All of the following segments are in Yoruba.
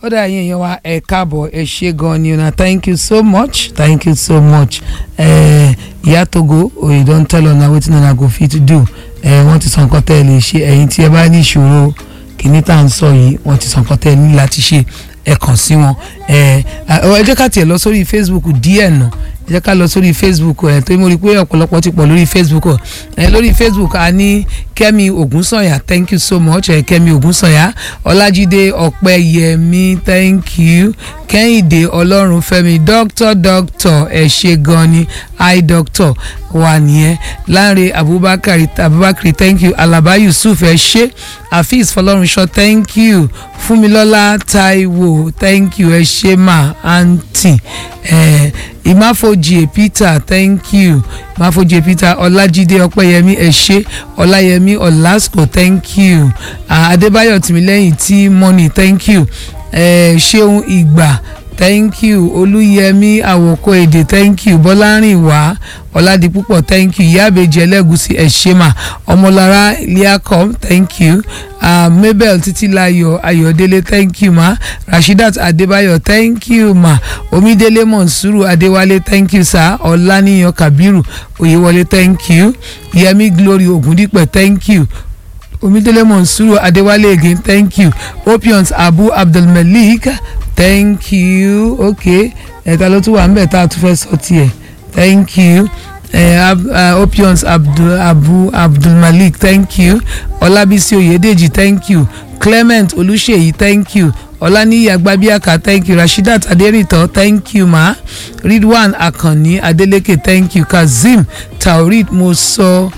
ó dà yín èèyàn wa ẹ káàbọ̀ ẹ ṣe gan ni una thank you so much thank you so much ìyá togo oye don tell una wetin una go fit do wọ́n ti sọ nǹkan tẹ́ ẹ lè ṣe ẹ̀yin tí ẹ bá ní ìṣòro kìíní tá à ń sọ yìí wọ́n ti sọ nǹkan tẹ́ ẹ ní láti ṣe ẹ kàn sí wọn ẹ jẹ́ ká tiẹ̀ lọ sórí facebook díẹ̀ nà ẹ jẹ́ ká lọ sórí facebook ẹ tó mo rí i pé ọ̀pọ̀lọpọ̀ ti pọ̀ lórí facebook ẹ lórí facebook a ní kẹ́mi ògúnsànyà thank you so much ẹ kẹ́mi ògúnsànyà ọlájídé ọ̀pẹ́yẹmí thank you kẹ́hìndé ọlọ́runfẹ́mi doctor doctor ẹ ṣe gan ni hi doctor wà nìyẹn láre abubakar abubakar thank you alaba yusuf ẹ ṣe afeez fọlọ́runṣọ thank you fúnmilọ́lá taiwo thank you ẹ ṣe mà aunty ẹ ìmáfojì peter thank you ìmáfojì peter ọlájídé ọpẹ́yẹmí ẹ ṣe ọláyẹmí ọlásùkò thank you adébáyọ̀ tìmílẹ́yìn tí money thank you ẹ ṣeun ìgbà thank you olúyẹmí àwòkọ èdè thank you bọ́lárìnwá ọ̀làdìpúpọ̀ thank you ìyáàbẹ̀jì ẹlẹ́gùsì ẹ̀ṣẹ̀mà ọmọlára liacom thank you uh, mabel títílayọ̀ ayọ̀délé thank you ma rashidat adébáyọ̀ thank you ma omídélé monsuru adéwálé thank you sir ọláníyàn kabiru oyèwọlé thank you yẹmí glory ògúndípẹ̀ thank you omidele monsuru adewale again thank you opions abu abdulmalik thank you okay ẹ̀ta ló tún wà ń bẹ̀ tá a tún fẹ́ sọ tiẹ̀ thank you uh, uh, opions abdul abu abdulmalik thank you ọlábísí oyèdèjì thank you clement olùṣèyí thank you ọláníyí agbábíàká thank you rasheedat adérìtọ thank you ma ridwan akanni adeleke thank you kazeem taurid moso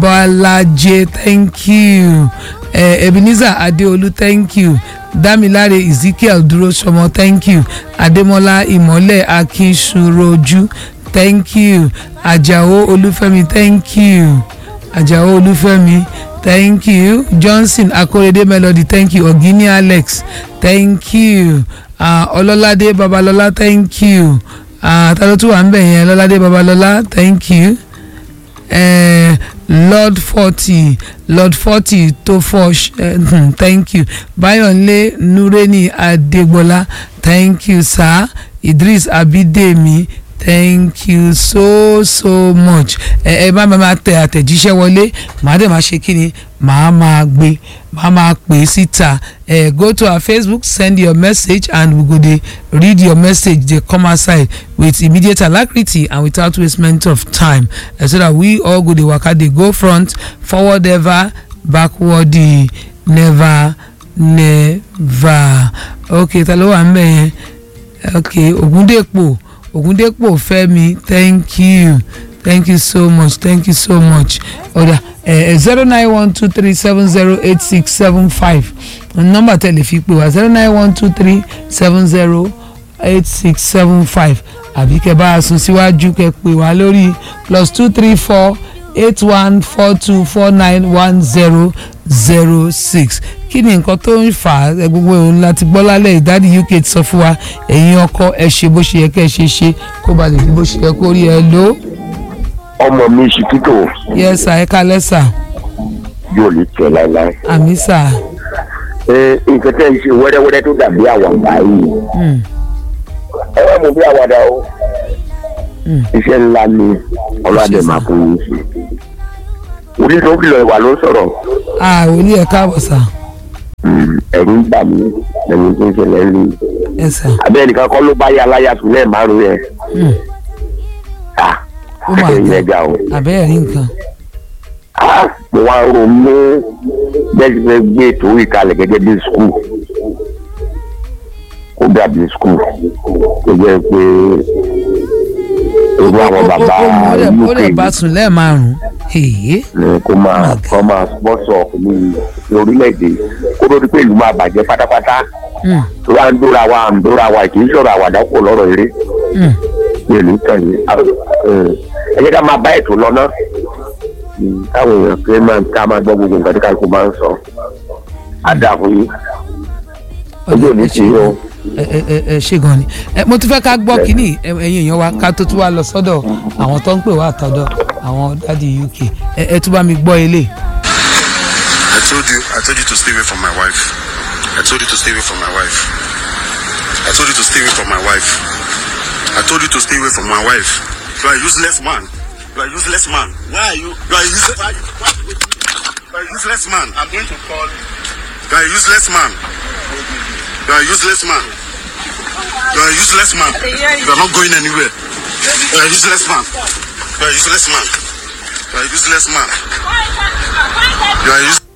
balaje thank you uh, ebenezer adeolu thank you damilare ezekiel durosomo thank you ademola imole akinsuroju thank you ajao olúfẹ́mi thank you ajao olúfẹ́mi thank you johnson akorede melody thank you ogini alex thank you ọlọ́ládé uh, babalọ́lá thank you uh, ta ló tún wà ń bẹ̀ yẹn ọlọ́ládé babalọ́lá thank you. Uh, lord forty lord forty tó fọ uh, thank you bayonle nureni adegbola thank you sir idris abidemi thank you so so much ẹ ẹ bá máa tẹ àtẹ̀jíṣẹ́ wọlé màá dẹ̀ máa ṣe kí ni màá máa gbé màá máa pè é síta ẹ go to our facebook send your message and we go dey read your message dey come outside with immediate alacrity and without wastement of time uh, so that we all go dey waka dey go front forward ever backward never never okay ta ló wà ń bẹ̀ yẹn okay ògúndèpò ògúndépò fẹ́mi thank you thank you so much thank you so much ọ̀dà zero nine one two three seven zero eight six seven five nọ́mbà tẹ̀lé fi pè wá zero nine one two three seven zero eight six seven five àbí kẹ́ bá a sún síwájú kẹ́ pè wá lórí plus two three four eight one four two four nine one zero zero six kí ni nǹkan tó ń fà á gbogbo òun láti gbọ́ lálẹ́ ìdádì uk ti sọ fún wa ẹ̀yin ọkọ ẹ ṣe bó ṣe yẹ kẹ́ ẹ ṣe ṣe kó ba lè rí bó ṣe yẹ kó rí ẹ ló. ọmọ mi ṣìkìtò. yẹ sà ẹ kalẹ sà. yóò lè tẹ láéláé. àmì sà. ẹ nǹkan tẹ́ ẹ ṣe wẹ́rẹ́wẹ́rẹ́ tó dàbí àwàdà yìí. ẹ wá mú bí àwàdà o. iṣẹ́ ńlá ni ọlọ́dẹ máa fún yín ṣe. orí tó kìlọ̀ ìwà ló sọ̀rọ̀. a ò ní ẹ káàbọ̀ sà. ẹ̀rù ń bà mí lẹ́yìn tó ń ṣẹlẹ̀ ń rí. ẹ sà. abẹ́ nìkan kọ́ ló bá yá aláya sùn lẹ́ẹ̀ márùn-ún yẹn. ó máa ẹ̀yin dé ẹja o. àbẹ́ẹ̀ rí nǹkan. mo wá ń ronú bẹ́ẹ̀ ti fẹ́ gbé ètò ìkalẹ̀ gẹ́gẹ́ bí skul kó dàbí skul tó jẹ́ pé irú àwọn bàbá ó lè uk bá sùn lẹ́ẹ̀márùn-ún. èyí ni kó máa kó máa sponsor ní ní orílẹ̀-èdè kó ló di pé ìlú máa bàjẹ́ pátápátá tó bá ń dóra wa à ń dóra wa kì í sọ̀rọ̀ àwàdà kò lọ́rọ̀ eré pẹ̀lú tẹ̀lé ẹ jẹ́ ká máa bá ètò lọ náà káwọn èèyàn pé máa ká máa gbọ́ gbogbo nǹkan tí kálukú máa ń sọ àdàkùn yìí ojú ò ní tì í o. ẹ ẹ ẹ ẹ ṣe gan ni ẹ mo tún fẹ́ ká gbọ́ kínní ẹ- ẹ̀yin èèyàn wa ká tó tún wá lọ sọ́dọ̀ àwọn tó ń pè wá àtọ̀dọ̀ àwọn dádì uk ẹ ẹ tún bá mi gbọ́ ilé. I told you, I told you to stay away from my wife. I told you to stay away from my wife. I told you to stay away from my wife. I told you to stay away from my wife. You are a useless man. You are a useless man. Why are you? You are a useless. Why, why, you are a useless man. I'm going to call. You are a useless man. You are a useless man. You are a useless man. You are not going anywhere. You are a useless man. You are a useless man. You are a useless man. You are a useless.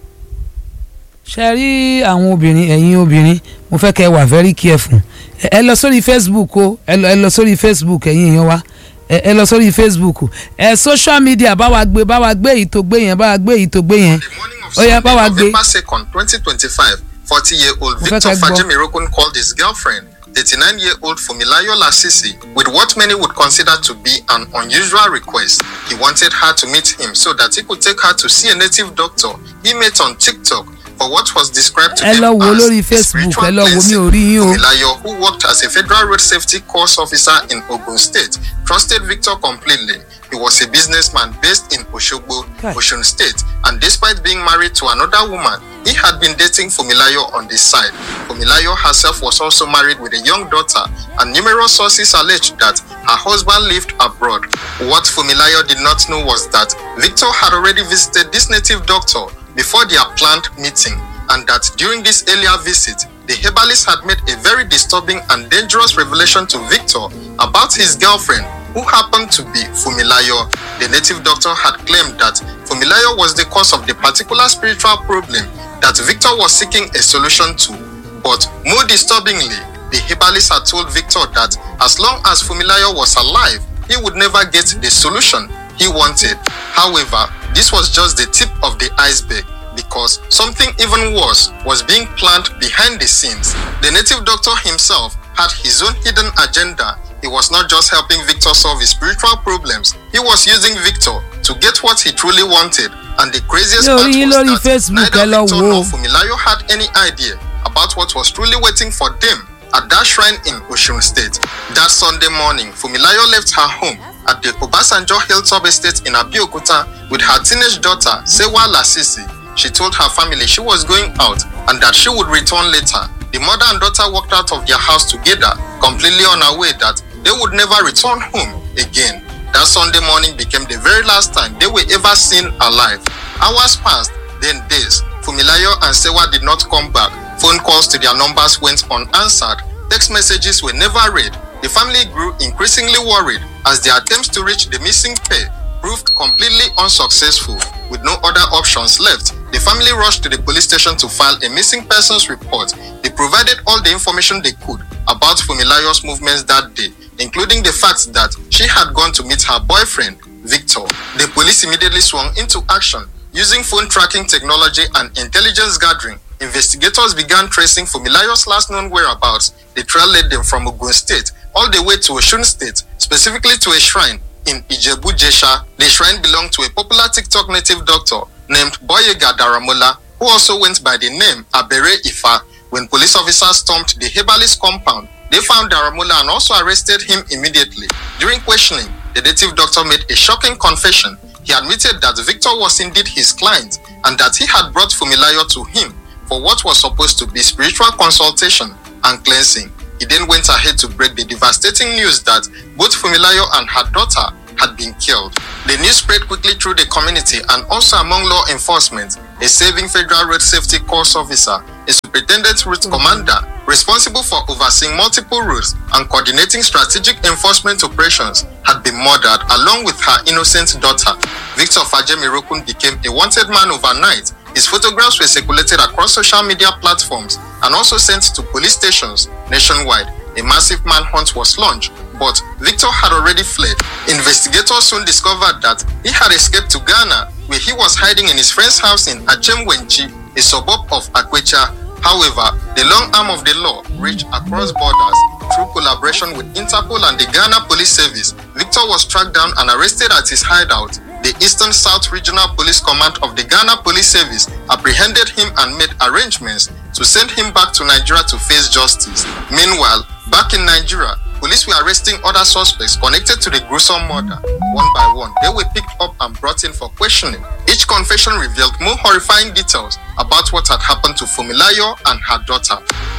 ṣe rí àwọn obìnrin ẹ̀yin obìnrin mo fẹ́ kẹ́ ẹ wà very careful ẹ ẹ lọ sórí facebook o ẹ lọ ẹ lọ sórí facebook ẹ̀yin èèyàn wa ẹ ẹ lọ sórí facebook ẹ social media bá wa gbé bá wa gbé èyí tó gbé yẹn bá wa gbé èyí tó gbé yẹn The morning of ó yá bá wa Sunday, gbé November 2nd, 2025, 40-year-old Mo fẹ́ Victor ká gbọ́. Fajemirokun called his girlfriend, 39-year-old Fumilayo Lasisi, with what many would consider to be an unusual request. He wanted her to meet him so that he could take her to see a native doctor he met on TikTok for what was described to Ẹ him lọ wo as lórí a Facebook, spiritual ẹ lọ wo, mi cleansing. ò rí yín o. Fumilayo, who worked as a federal road safety course officer in Ogun State, trusted Victor completely. He was a businessman based in Oshogbo, Kai. Osun State, and despite being married to another woman, he had been dating Fumilayo on the side. Fumilayo herself was also married with a young daughter, and numerous sources alleged that her husband lived abroad. What Fumilayo did not know was that Victor had already visited this native doctor before their planned meeting, and that during this earlier visit, the herbalist had made a very disturbing and dangerous revelation to Victor about his girlfriend, who happened to be Fumilayo. The native doctor had claimed that Fumilayo was the cause of the particular spiritual problem that Victor was seeking a solution to. But more disturbingly, the herbalist had told Victor that as long as Fumilayo was alive, he would never get the solution he wanted. However, this was just the tip of the iceberg because something even worse was being planned behind the scenes. The native doctor himself had his own hidden agenda. He was not just helping Victor solve his spiritual problems, he was using Victor to get what he truly wanted. And the craziest Mi ò part rí yín was lórí that Facebook, ẹ neither lọ Victor wò ó. nor Fumilayo had any idea about what was truly waiting for them at that shrine in Osun State. That Sunday morning, Fumilayo left her home at the Obasanjo Hilltop Estate in Abeokuta with her teenage daughter, Sewa Lasisi. She told her family she was going out and that she would return later. The mother and daughter walked out of their house together, completely unaware that they would never return home again. That Sunday morning became the very last time they were ever seen alive. Hours passed, then days. Fumilayo and Sewa did not come back. Phone calls to their numbers went unanswered. Text messages were never read. The family grew increasingly worried as their attempts to reach the missing pair proved completely unsuccessful. With no other options left, the family rushed to the police station to file a missing persons report. They provided all the information they could about Fumilayo's movements that day, including the fact that she had gone to meet her boyfriend, Victor. The police immediately swung into action. Using phone tracking technology and intelligence gathering, investigators began tracing Fumilayo's last known whereabouts. The trail led them from Ogun State all the way to Osun State, specifically to a shrine in Ijebu Jesha. The shrine belonged to a popular TikTok native doctor named Boyega Daramola, who also went by the name Abere Ifa. When police officers stormed the herbalist compound, they found Daramola and also arrested him immediately. During questioning, the native doctor made a shocking confession. He admitted that Victor was indeed his client and that he had brought Fumilayo to him for what was supposed to be spiritual consultation and cleansing. He then went ahead to break the devastating news that both Fumilayo and her daughter had been killed. The news spread quickly through the community and also among law enforcement. A saving federal road safety course officer, a superintendent route commander responsible for overseeing multiple routes and coordinating strategic enforcement operations had been murdered along with her innocent daughter. Victor Fajemirokun became a wanted man overnight. His photographs were circulated across social media platforms and also sent to police stations nationwide. A massive manhunt was launched, but Victor had already fled. Investigators soon discovered that he had escaped to Ghana, where he was hiding in his friend's house in Achemwenchi, a suburb of Akwecha. However, the long arm of the law reached across borders. Through collaboration with Interpol and the Ghana Police Service, Victor was tracked down and arrested at his hideout. The Eastern South Regional Police Command of the Ghana Police Service apprehended him and made arrangements to send him back to Nigeria to face justice. Meanwhile, back in Nigeria, police were arresting other suspects connected to the gruesome murder. One by one, they were picked up and brought in for questioning. Each confession revealed more horrifying details about what had happened to Fumilayo and her daughter.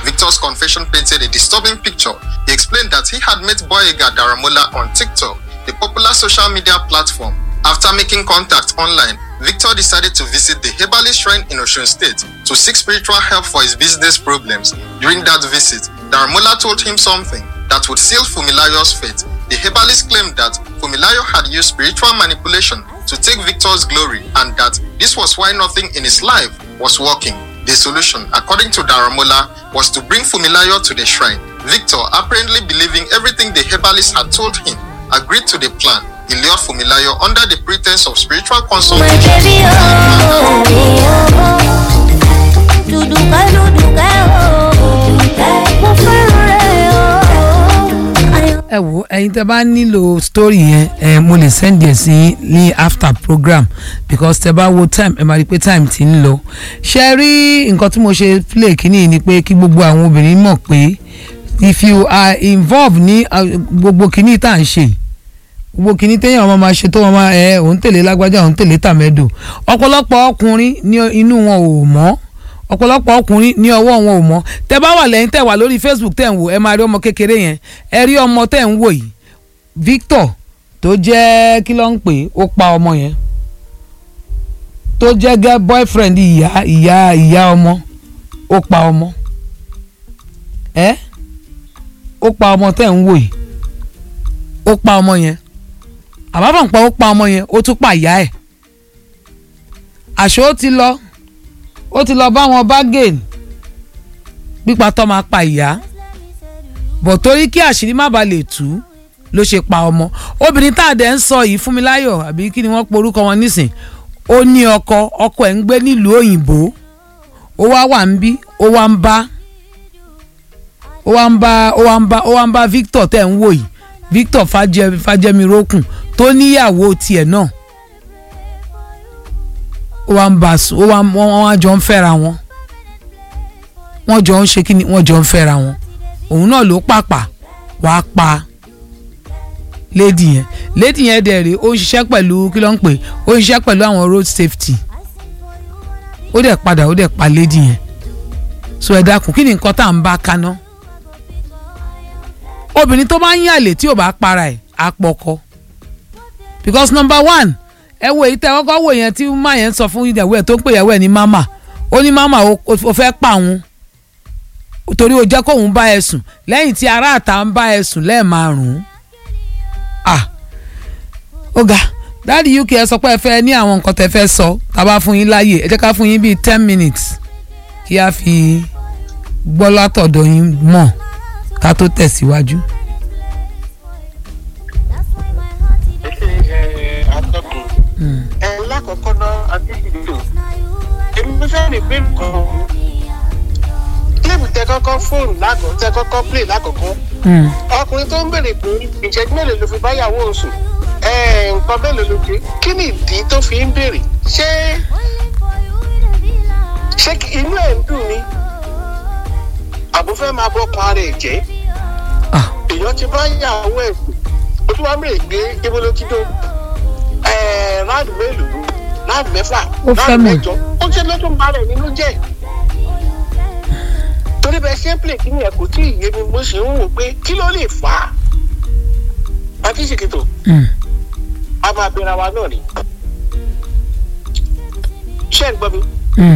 Victor's confession painted a disturbing picture. He explained that he had met Boyega Daramola on TikTok, a popular social media platform. After making contact online, Victor decided to visit the Herbalist Shrine in Osun State to seek spiritual help for his business problems. During that visit, Daramola told him something that would seal Fumilayo's fate. The herbalist claimed that Fumilayo had used spiritual manipulation to take Victor's glory and that this was why nothing in his life was working. The solution, according to Daramola, was to bring Fumilayo to the shrine. Victor, apparently believing everything the herbalist had told him, agreed to the plan. He lured Fumilayo under the pretense of spiritual My consultation. baby, oh, oh, duduka, duduka, oh, mo fẹ́ràn rẹ̀, oh, ayọ̀. ẹ wo ẹyin tẹ bá nílò story yẹn ẹ mo lè send ẹ sí ní after program because tẹ bá wo time ẹ máa rí i pé time ti ń lọ ṣe rí nǹkan tí mo ṣe play kínní ni pé kí gbogbo àwọn obìnrin mọ̀ pé if you are involved ní uh, gbogbo kínní tá à ń ṣe gbogbo kínní téèyàn ọmọ máa ṣe tó wọn máa ẹ òun tèlé lágbájá òun tèlé tàmẹ́dò ọ̀pọ̀lọpọ̀ ọkùnrin ní inú wọn ò mọ́ ọ̀pọ̀lọpọ̀ ọkùnrin ní ọwọ́ wọn ò mọ́ tẹ bá wà lẹ́yìn tẹ wà lórí facebook tẹ̀ ń wò ẹ máa rí ọmọ kékeré yẹn ẹ rí ọmọ tẹ̀ ń wò yìí victor tó jẹ́ kí ló ń pè é ó pa ọmọ yẹn tó jẹ́ gẹ́ boyfriend ìyá ìyá ìyá ọmọ ó pa ọmọ ẹ ó pa ọmọ tẹ̀ ń wò yìí ó pa ọmọ yẹn àbábọ̀npọ̀ ó pa ọmọ yẹn ó tún pa ìyá ẹ̀ àṣọ ó ti lọ ó ti lọ bá wọn bargain pípa tó máa pa ìyá bọ̀ torí kí àṣírí má bàa lè tú ló ṣe pa ọmọ obìnrin tá a dẹ̀ ń sọ yìí Fúnmiláyọ̀ àbí kí ni wọ́n porúkọ wọn nísìn ó ní ọkọ ọkọ ẹ̀ ń gbé nílùú òyìnbó ó wá wà ń bí ó wá ń bá ó wá ń bá ó wá ń bá ó wá ń bá Victor tẹ̀ ń wò yìí Victor Fájẹ Fájẹmirókùn tó níyàwó tiẹ̀ náà ó wá ń bá a sùn ó wá wọ́n wá jọ ń fẹ́ra wọn wọ́n jọ ń ṣe kí ni wọ́n jọ ń fẹ́ra wọn òun náà ló pàpà wàá pa lady yẹn lady yẹn dẹ̀ rèé ó ń ṣiṣẹ́ pẹ̀lú kí ló ń pè ó ń ṣiṣẹ́ pẹ̀lú àwọn road safety ó dẹ̀ padà ó dẹ̀ pa lady yẹn so ẹ dákun kí ni nǹkan tá à ń bá kaná obìnrin tó bá ń yàlè tí ò bá para ẹ̀ á pọkọ because number one ẹ wo èyí tẹ kọ́kọ́ wò yẹn tí má yẹn sọ fún ìyàwó ẹ̀ tó ń pè ìyàwó ẹ̀ ní mama ó ní mama ó fẹ́ pa òun torí ó jẹ́ kóun bá ẹ sùn lẹ́yìn tí ará àta ń bá ẹ sùn lẹ́ẹ̀márùn-ún ah ọ̀gá dáàdi uk ẹ sọ pé ẹ fẹ́ ní àwọn nǹkan tẹ fẹ́ sọ tá a bá fún yín láàyè ẹ jẹ́ ká fún yín bíi ten minutes kí a fi gbọ́ látọ̀dọ̀ yín mọ̀ ká tó tẹ̀síwájú. atọ́kùn ẹ lákọ̀ọ́kọ́ náà adébíyò èmi fẹ́ rìn pé nǹkan kílèmù tẹ kọ́kọ́ fóònù lákọ̀ọ́ tẹ kọ́kọ́ plé lákọ̀ọ́kọ́ ọkùnrin tó ń béèrè pé ìṣẹ́jú mélòó ló fi báyàwó oṣù nǹkan mélòó ló dé kí ni ìdí tó fi ń béèrè ṣé ṣé inú ẹ̀ ń dùn ni àbúfẹ́ máa bọ́ pa ara ẹ̀ jẹ́ èèyàn ti báyàwó ẹ̀ sùn ó tún wá mèrè gbé ibo ló ti dó ráàdì mélòó ráàdì mẹ́fà Ó fẹ́ ráàdì mọ̀. mẹ́jọ ó ṣe ló tún bá rẹ̀ nínú jẹ́ torí bẹ́ẹ̀ ṣe ń plè kí ni ẹ̀ kò tí ì yé mi mo sì ń wò pé kí ló lè fà á àti ìṣèkìtò a máa bẹ̀rẹ̀ wa náà ni ṣé ń gbọ́ mi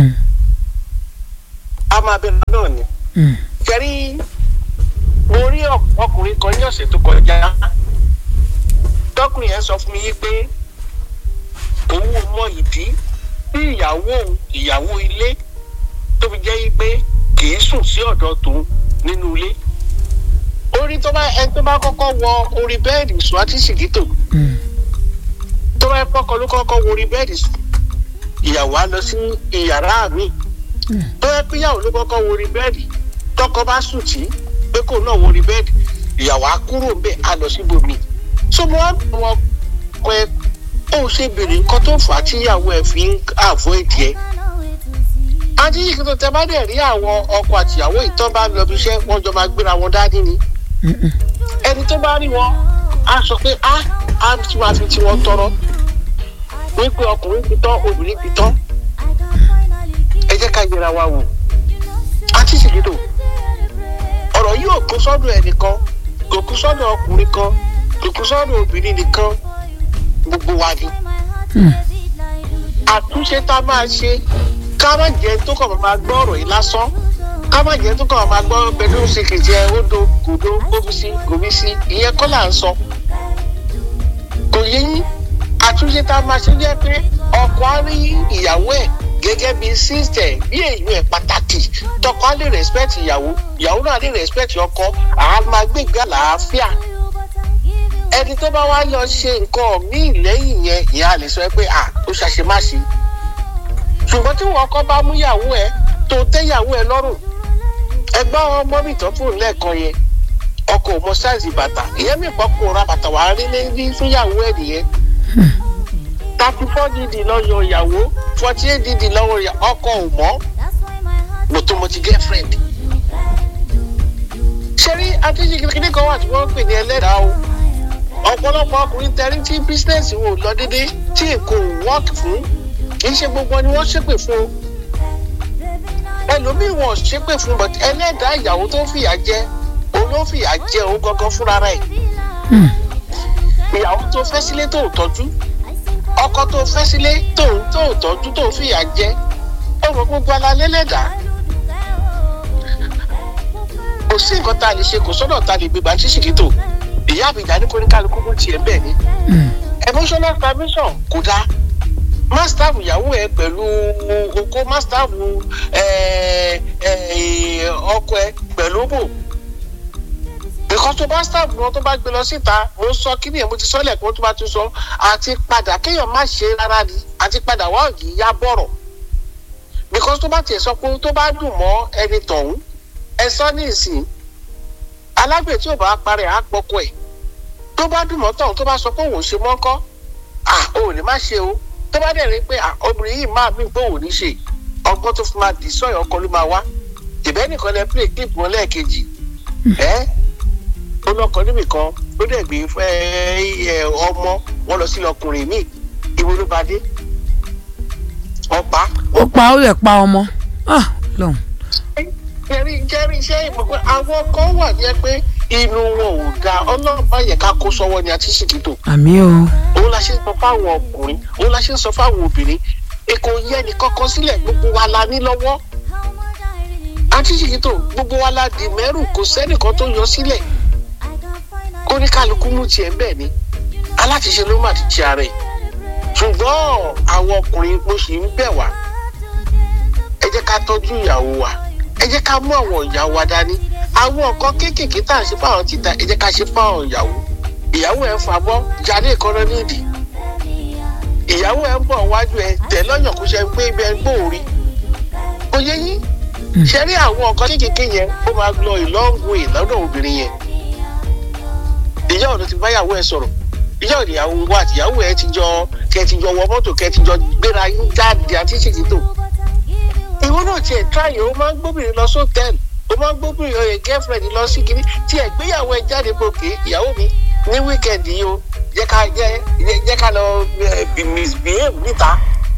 a máa bẹ̀rẹ̀ wa náà ni kẹrí mo rí ọ- ọkùnrin kan ní ọ̀sẹ̀ tó kọjá tọkùnrin yẹn sọ fún mi yí pé òun ò mọ ìdí tí ìyàwó òun, ìyàwó ilé tó fi jẹ́ yí pé kì í sùn sí ọ̀dọ̀ tòun nínú ilé orí tó bá ẹni tó bá kọ́kọ́ wọ orí bẹ́ẹ̀dì sùn àti ṣìgítò tó bá kọ́kọ́ ló kọ́kọ́ wọ orí bẹ́ẹ̀dì sùn ìyàwó á lọ sí ìyàrá mi tó yẹ pé ìyàwó ló kọ́kọ́ wọ orí bẹ́ẹ̀dì tọkọ bá sùn tí pé kò náà wọ orí bẹ́ẹ̀dì ìyàwó á kúrò ń bẹ̀ á lọ síbòmí so mo wá bẹ̀ wọ́n pé ó ṣe béèrè nǹkan tó fà á tí ìyàwó ẹ̀ fi ń avoid ẹ̀ àti yìí tó tẹ bá dẹ̀ rí àwọn ọkọ àtìyàwó ìtàn bá lọ bí iṣẹ́ wọ́n jọ máa gbéra wọn dání ni ẹni tó bá rí wọn á sọ pé á á tí wàá fi tiwọn tọrọ wípé ọkùnrin ti tán obìnrin ti tán ẹ jẹ́ ká yẹra wa wò àti ìṣèlédò kú sọ́dọ̀ ẹnìkan kò kú sọ́dọ̀ ọkùnrin kan kò kú sọ́dọ̀ obìnrin nìkan gbogbo wa ni. àtúnṣe tá a máa ṣe ká má jẹ́ tó kàn máa gbọ́ ọ̀rọ̀ yìí lásán ká má jẹ́ tó kàn máa gbọ́ pẹ̀lú ṣèkìtì ẹ̀ ó do gòdó gómìsí gómìsí ìyẹn kọ́ là ń sọ. kò yé yín àtúnṣe tá a máa ṣe jẹ́ pé ọkọ á rí ìyàwó ẹ̀ gẹ́gẹ́ bí sísítẹ̀ bí èèyàn ẹ̀ pàtàkì tọkọ á lè respect ìyàwó ìyàwó náà lè respect ọkọ àá máa gbégbá làáfíà ẹni tó bá wá lọ ṣe nǹkan míì lẹ́yìn yẹn ìyá lè sọ pé à ó ṣàṣemáṣe ṣùgbọ́n tí wọn kọ́ bá mú ìyàwó ẹ tó tẹ́yàwó ẹ lọ́rùn ẹgbẹ́ ọmọ mi tán fún lẹ́ẹ̀kan yẹn ọkọ̀ ò mọ sáìsì bàtà ìyẹn mi pọ̀ kó ra bàtà wàá rí ní fúnyàwó ẹ nìyẹn thirty four dd lọ́yọ̀ ìyàwó forty eight dd lọ́wọ́ ọkọ̀ ò mọ́ mọ̀tòmọ̀tì girlfriend ṣe rí adéjìgì kíní kan wà tí wọ́n ń pè ní ẹlẹ́dàá o ọ̀pọ̀lọpọ̀ ọkùnrin tẹ̀rí tí bísínẹ́sì wò lọ dédé tí èkó wọ́ọ̀kì fún kì í ṣe gbogbo ni wọ́n ṣépè fún o ẹlòmíì wọn ṣépè fún but ẹlẹ́dàá ìyàwó tó fìyà jẹ òun ló fìyà jẹ òun gangan fúnra rẹ̀ ìyàwó tó fẹ́ sílé tó ò tọ́jú ọkọ tó fẹ́ sílé tó ń tó ò tọ́jú tó fìyà jẹ ọmọ gbogbo alalẹ́ lẹ́dàá kò sí nǹkan tá a lè ṣe kò sọ́dọ̀ tá a lè gbégbá ṣíṣìkítò ìyá àbíjà ní kóníkálukú bó tiẹ̀ bẹ́ẹ̀ ni emotional permission kò dáa mástàfù ìyàwó ẹ pẹ̀lú oko mástàfù ọkọ ẹ pẹ̀lú bò nǹkan tó bá staff wọn tó bá gbé lọ síta mo sọ kí ni ẹ̀ mo ti sọ lẹ́ẹ̀kan tó bá tún sọ àti padà kéèyàn má ṣe rárá ni àti padà wá ògì yá bọ̀rọ̀ because tó bá tiẹ̀ sọ pé tó bá dùn mọ́ ẹni tọ̀hún ẹ sọ ní ìsìn alágbè tí ò bá parẹ́ á pọkọ ẹ̀ tó bá dùn mọ́ tọ̀hún tó bá sọ pé òun ò ṣe mọ́kọ́ à ò ní má ṣe o tó bá dẹ̀ rí pé obìnrin yìí máa mí pé òun ní ṣe ọgbọ́n tó fi máa dì sọ́yọ̀ ọkọ ló máa wá ìbẹ́ nìkan lẹ play clip wọn lẹ́ẹ̀kejì ẹ́ olọkọ níbì kan ló dẹ̀ gbé ẹ ọmọ wọn lọ sí ọkùnrin míì ìwo ló bá dé ọ̀pá. ó pa ó lè pa ọmọ lọ́hùn. jẹ́rí jẹ́rí iṣẹ́ ìmọ̀ pé àwọn kan wà ní ẹ pé inú wọn ò da ọlọ́pàá yẹ ká kó sọ́wọ́ ni àti ṣìkìtò. àmì o. òun la ṣe ń sọ fáwọn ọkùnrin òun la ṣe ń sọ fáwọn obìnrin èkó yẹ ní kọ́kọ́ sílẹ̀ gbogbo wa la ní lọ́wọ́ àti ṣìkìtò gbogbo wa la dì mẹ́rù kò sẹ́nìkan tó yọ sílẹ̀ kó ní kálukú mú tiẹ̀ bẹ́ẹ̀ ni alátiṣe ló má ti ṣe ara ẹ̀ ṣùgbọ́n àwọn ọkùnrin mo sì ń bẹ̀ wá ẹ jẹ́ ká tọ́jú ìyàwó wa ẹ jẹ́ ká mú àwọn ìyàwó wa dání àwọn nǹkan kéékèèké tá à ń ṣe fáwọn ti ta ẹ jẹ́ ká ṣe fáwọn ìyàwó ìyàwó ẹ̀ ń fa bọ́ jáde ìkọ́nà nídìí ìyàwó ẹ̀ ń bọ̀ wájú ẹ tẹ̀ lọ́yàn kó ṣe pé ibẹ̀ ń gbòòrí kò yẹ yín ṣe rí àwọn nǹkan kéékèèké yẹn ó máa lọ ìlọ́ngun ìlọ́dọ̀ obìnrin yẹn ìyá ọ̀dọ̀ ti báyàwó ẹ sọ̀rọ̀ ìyá ọ̀dọ̀ ìyàwó wa àti ìyàwó ẹ ti jọ kẹ ti jọ wọ mọ́tò kẹ ti jọ gbéra yín jáde àti ṣèkìtò ìwọ náà tiẹ̀ tíráyè ó máa ń gbóbìnrin lọ sótẹ́ẹ̀lì ó máa ń gbóbìnrin ọ̀yẹ̀ gẹ́fẹ̀rẹ̀dì lọ sí kiri tí ẹ̀ gbéyàwó ẹ jáde gòkè ìyàwó mi ní wíkẹ̀ndì yìí o jẹ́ ká jẹ́ ká lọ misbehave níta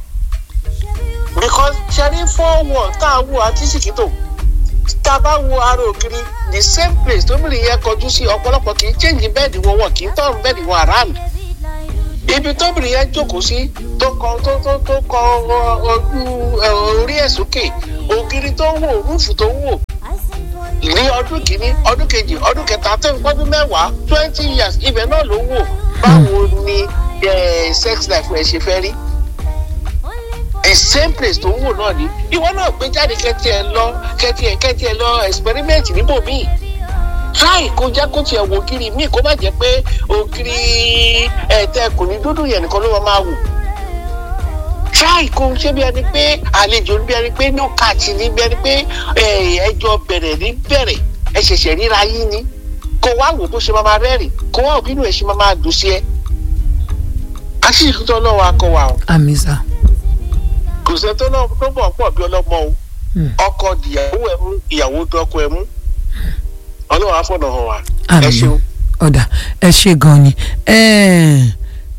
because ṣẹ́rí fọ́ọ̀wọ̀ tá a wò àti ṣèkìtò tá a bá wo ara ògiri the same place tóbìnrin yẹn kọjú sí ọ̀pọ̀lọpọ̀ kì í change bẹ́ẹ̀dì wọn wọn kì í tọ̀run bẹ́ẹ̀dì wọn around ibi tóbìnrin yẹn jókòó sí tó kọ tó tó tó kọ ojú orí ẹ̀ sókè ògiri tó ń wò rúùfù tó ń wò ní ọdún kìíní ọdún kejì ọdún kẹta tó ń pọ́dún mẹ́wàá twenty years ibẹ̀ náà ló wò báwo ni sex life ẹ̀ ṣe fẹ́ rí the same place tó ń wò náà ni ìwọ náà gbé jáde kẹtì ẹ lọ kẹtì ẹ kẹtì ẹ lọ experiment níbòmíì try kó jẹ́ kó tiẹ̀ wò kiri míì kó má jẹ́ pé ògiri ẹ̀ẹ́dẹ́ kò ní dúdú yẹn nìkan ló máa wò try kó ṣe bí ẹni pé àlejò bí ẹni pé no catch ní bí ẹni pé ẹjọ́ bẹ̀rẹ̀ ní bẹ̀rẹ̀ ẹ ṣẹ̀ṣẹ̀ ríra yín ni kó wá wò bó ṣe máa rẹ́rìn kó wá òbí nù ẹ̀ ṣe máa dùn sí ẹ àṣìṣe tó lọ́wọ́ akọ wa o àmì sá. kò sẹ́ tó náà tó bọ̀ pọ̀ bí ọlọ́mọ o ọkọ ìyàwó ẹ̀ mú ìyàwó dọ́kọ ẹ̀ mú ọlọ́wọ́ afọ́nà hàn wá ẹ àmì ṣeun. ọ̀dà ẹ ṣe gan ni Eh,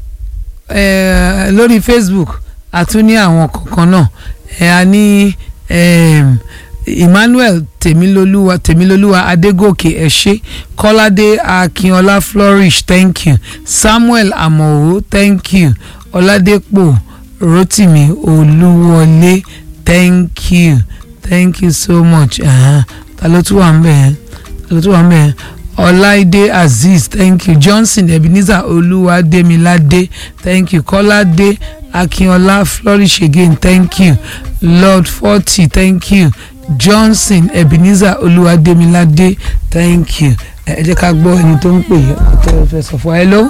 eh, lórí facebook a tún ní àwọn kọ̀ọ̀kan náà ẹ a ní em, emmanuel tèmilolúwa tèmilolúwa adégòkè ẹ̀ṣẹ́ kọ́ládé akínọlá flourish thank you samuel amọ̀wò thank you ọládépò rotimi olúwọlé thank you thank you so much uh-huh. ta ló tún wà ń bẹ̀ yẹn ta ló tún wà ń bẹ̀ yẹn ọláìdé azeez thank you johnson ebenezer olúwadémiládé thank you kọ́ládé akínọlá flourish again thank you lord forty thank you johnson ebenezer olúwadémiládé thank you ẹ ẹ jẹ́ ká gbọ́ ẹni tó ń pè yín tó fẹ́ sọ fún wa hello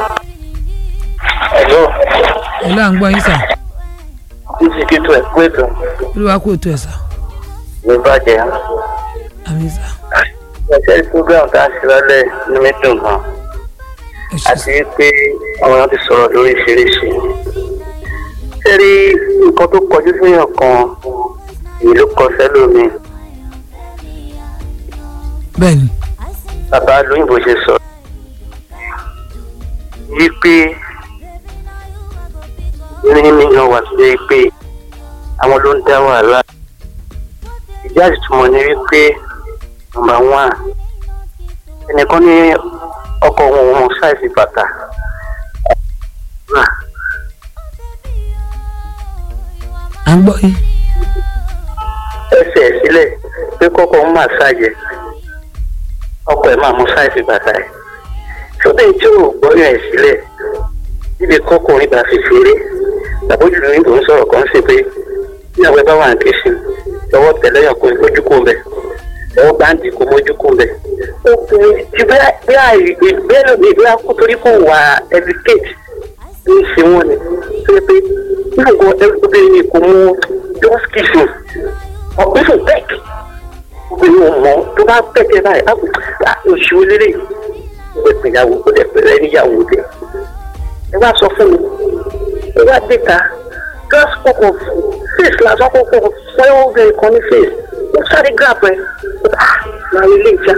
Hello, hello à ń gbọ́ yín sà títí kí tó ẹ̀ pé tó olúwa kò tó ẹ̀ sà ló bàjẹ́. àmì sà Ẹ̀ṣẹ́ program tá a ṣe lálẹ́ ní mi dùn gan. ẹ ṣe Àti pé àwọn èèyàn ti sọ̀rọ̀ lóríṣiríṣi. Ṣé rí nǹkan tó kọjú síyàn kan èyí ló kọ sẹ́lómi? bẹ́ẹ̀ ni Bàbá lóyìnbó ṣe sọ. Yí pé ní mílíọ̀nù wà tó yẹ pé àwọn ló ń dá wàhálà. Ìjà ìtumọ̀ ni wípé nọ́mbà wán ẹnìkan ní ọkọ̀ òun òun ṣáìsì bàtà. à ń gbọ́ yín ẹsẹ̀ sílẹ̀ pé kọ́kọ́ ń máa ṣàjẹ́ ọkọ̀ ẹ̀ máa mú ṣáìsì bàtà ẹ̀. sódà tí ò gbọ́yàn ẹ̀ sílẹ̀ níbi kọ́kùnrin bá fi ṣeré tàbójú ní ìbò ń sọ̀rọ̀ kan sí pé ní àwọn ẹbá wà ní kìsì lọ́wọ́ tẹ̀lẹ́yàn kó mójú kó ń bẹ̀ lọ́wọ́ báńdì kó mójú kó ń bẹ̀. obìnrin ti bí bẹ́ẹ̀ lómi ìgbé akú torí kò wà educate ní ìṣe wọn ni tó yẹ pé nígbà obìnrin yìí kò mú just kissing ọ̀gbẹ́sọ̀ bẹ́ẹ̀kì obìnrin ò mọ̀ tó bá bẹ̀kẹ́ báyìí á kò oṣù lélẹ̀ ó lè pèyàwó ó lè pèrè níyàwó dẹ̀ ẹ wá sọ fún mi ẹ wá dé ta just kọkọ face lásán kọkọ fọyọ́ obìnrin kan ní face ó sáré grab ẹ ah náà ilé ìjà